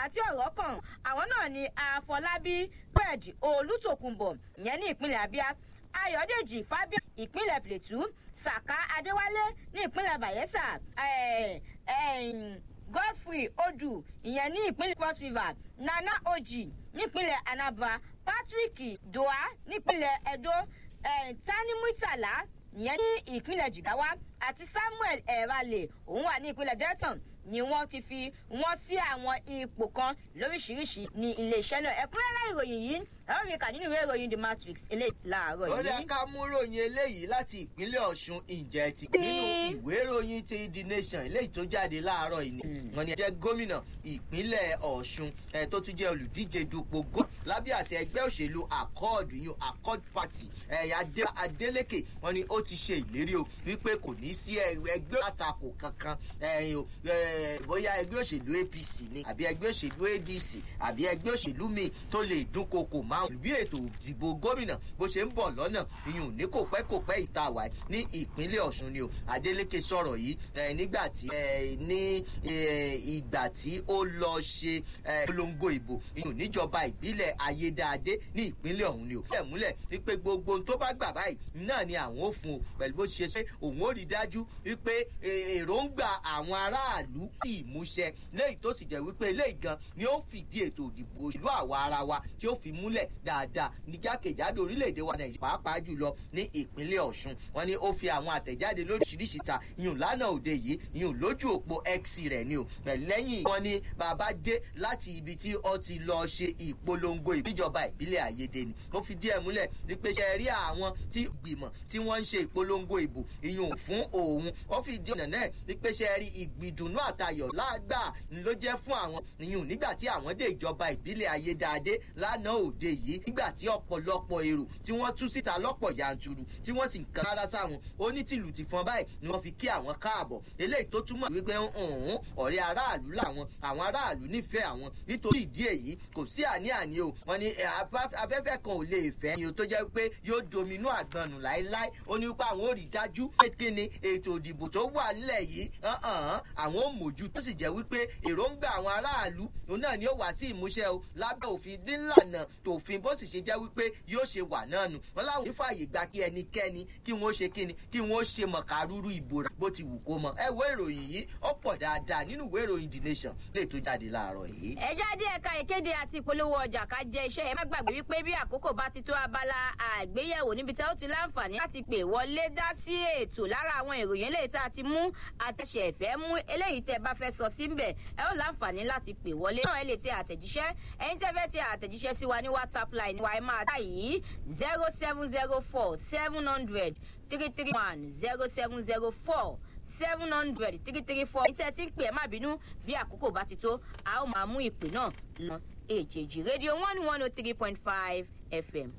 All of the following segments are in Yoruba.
tí ọ̀rọ̀ kàn àwọn náà ni àfọlábí fred olùtòkùnbọ̀ ìyẹn ní ìpínlẹ̀ abia ayọ̀dèjì fabian ìpínlẹ̀ plateau saka adéwálé ní ìpínlẹ̀ bayelsa eh, eh, godfrey odu ìyẹn ní ìpínlẹ̀ cross river nana oji nípínlẹ̀ anambra patrick doha nípínlẹ̀ edo eh, tani muitala ìyẹn ní ìpínlẹ̀ jigawa àti samuel erale òun wà ní ìpínlẹ̀ delton ni wọ́n ti fi wọ́n sí àwọn ipò kan lóríṣiríṣi ní iléeṣẹ́ náà ẹ̀kúnrẹ́rẹ́ ìròyìn yìí ẹ̀rọ mi kà nínú ìwé ìròyìn the matrix eléyìí láàárọ̀ ó dá yìí. ká mú ròyìn eléyìí láti ìpínlẹ̀ ọ̀ṣun ìjẹ́ ti Ní- nínú ìwé ìròyìn ti the nation eléyìí tó jáde láàárọ̀ yìí ni wọn ni jẹ́ gómìnà ìpínlẹ̀ ọ̀ṣun ẹ̀ tó tún jẹ́ olùdíje dupò gó lábẹ́ àṣẹ ẹgbẹ́ òṣèlú accord yun accord party ẹ̀yà adeleke wọn ni ó ti ṣe ìlérí o wípé kò ní sí ẹgbẹ́ àtakò kankan ẹ̀yìn o ẹ̀, bóyá ẹgbẹ́ òṣèlú apc ni àbí ẹgbẹ́ òṣèlú adc àbí ẹgbẹ́ òṣèlú míì tó lè dúnkokò máa bí ètò ìdìbò gómìnà bó ṣe ń bọ̀ lọ́nà ìyún ní kò pẹ́ kò pẹ́ ìta wà ní ìpínlẹ̀ ọ̀ṣun ni o adeleke sọ̀rọ̀ yìí ẹ̀, nígbà tí ẹ̀, ní ẹ̀, ìgbà tí ó lọ ṣe ẹ̀, polongo ìbò ìyún níjọba ìbílẹ̀ ayédáadé ní ìpínlẹ̀ ọ̀hún ni o. ẹ̀ múlẹ̀ wípé gbogbo ohun tó bá gbà báyìí náà ni àwọn ò fún o pẹ̀lú bó ṣe ṣe òun ó rí dájú wípé ẹ̀, èròǹgbà àwọn aráàlú sì múṣẹ léyìí tó sì jẹ́ wípé eléyìí gan ni ó fìdí ètò ìdìbò òṣèlú àwa ara wa tí ó fi múlẹ̀ dáadáa ní jákèjádò orílẹ̀-èdè wa nàìjíríà pàápàá jùlọ ní ìpínlẹ̀ ọ̀ṣun wọn ni ó fi àwọn àtẹ̀jáde lóríṣiríṣi ta ìyún lánàá òde yìí ìyún lójú òpó x rẹ̀ ni o pẹ̀lú lẹ́yìn wọn ni bàbá dé láti ibi tí ó ti lọ ṣe ìpolongo ìbíjọba ìbílẹ̀ àyèdè ni ó fi díẹ̀ múlẹ̀ wípé ṣe rí àwọn tí gbìmọ̀ tí wọ́n ń ṣe ìpolongo ìbò ìyún fún òun ó fi díẹ̀ náà wípé ṣe rí ìgbìdùnú àtayọ̀ lágbà ló jẹ́ fún àwọn ìyún nígbà tí àwọn dé ìjọba ìbílẹ̀ ayédáadé lánàá òde yìí nígbà tí ọ̀pọ̀lọpọ̀ èrò tí wọ́n tú síta lọ́pọ̀ yanturu tí wọ́n sì ń kan rárá sáwọn onítìlù ti fọn báyìí ni wọ́n fi kí àwọn káàbọ̀ eléyìí tó túmọ̀ wípé ọ̀hún ọ̀rẹ́ aráàlú làwọn àwọn aráàlú nífẹ̀ẹ́ àwọn nítorí ìdí èyí kò sí àní-àní o wọn ni ẹ, afá- afẹ́fẹ́ kan ò lè fẹ́ ni o tó jẹ́ pé yóò dominú àgbọnù láéláé ó ní wípé àwọn ò rí dájú pé kí ni ètò ìdìbò tó wà nílẹ̀ yìí hàn-án àwọn ò mójú tó sì jẹ́ wípé èròǹgbà àwọn aráàlú òun náà ni ó wá sí ìmúṣẹ o lábẹ́ òfin nílànà tòfin bó sì ṣe jẹ́ wípé yóò ṣe wà náà nù wọn láwọn onífààyè gba kí ẹnikẹ́ni kí wọ́n ṣe kíni kí wọ́n ṣe mọ̀kàrúrú ìbò rẹ̀ bó ti wù kó mọ ẹ wo ìròyìn yìí ó pọ̀ dáadáa nínú ìwé ìròyìn the nation lè tó jáde láàárọ̀ yìí. ẹ jáde ẹ̀ka ìkéde àti ìpolówó ọjà ká jẹ iṣẹ́ ẹ má gbàgbé wípé bí àkókò bá ti tó abala àgbéyẹ̀wò níbi tí ó ti láǹfààní láti pè wọlé dá sí ètò lára àwọn ìròyìn eléyìí tá a ti mú àtẹ̀sẹ̀ ẹ̀fẹ́ mú eléyìí tẹ́ bá fẹ́ sọ síbẹ̀ ẹ ó láǹfààní láti pè wọlé náà ẹ lè tẹ àtẹ̀jíṣẹ́ ẹ̀yin tẹ́ fẹ́ tẹ àtẹ̀jíṣẹ́ sí wa ní whatsapp line wa ẹ máa dá yìí zero seven zero four seven hundred three three one zero seven zero four seven hundred three three four. ìtẹ́ tí ń pè ẹ́ má bínú bí àkókò bá ti tó a ó máa mú ìpè náà lọ èjèèjì rédíò one one oh three point five fm.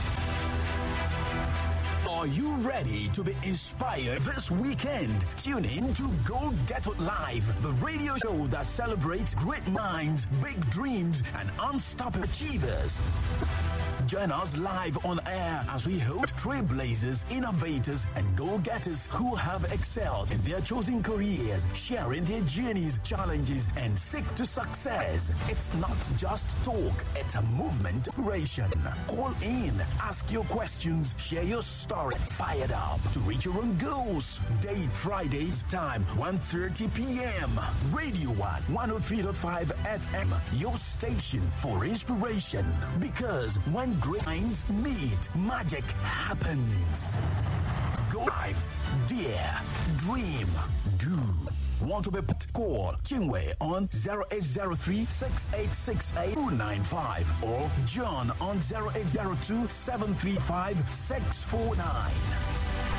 Are you ready to be inspired this weekend? Tune in to Go Get It Live, the radio show that celebrates great minds, big dreams, and unstoppable achievers. Join us live on air as we host trailblazers, innovators, and go-getters who have excelled in their chosen careers, sharing their journeys, challenges, and seek to success. It's not just talk, it's a movement creation. Call in, ask your questions, share your story, fired up to reach your own goals. Date Fridays, time 1.30 p.m. Radio 1, 103.5 FM, your station for inspiration. Because when great minds meet, magic happens. Go live, dare, dream, do. Want to be put? Call Kingway on 0803 6868 295 or John on 0802 735 649.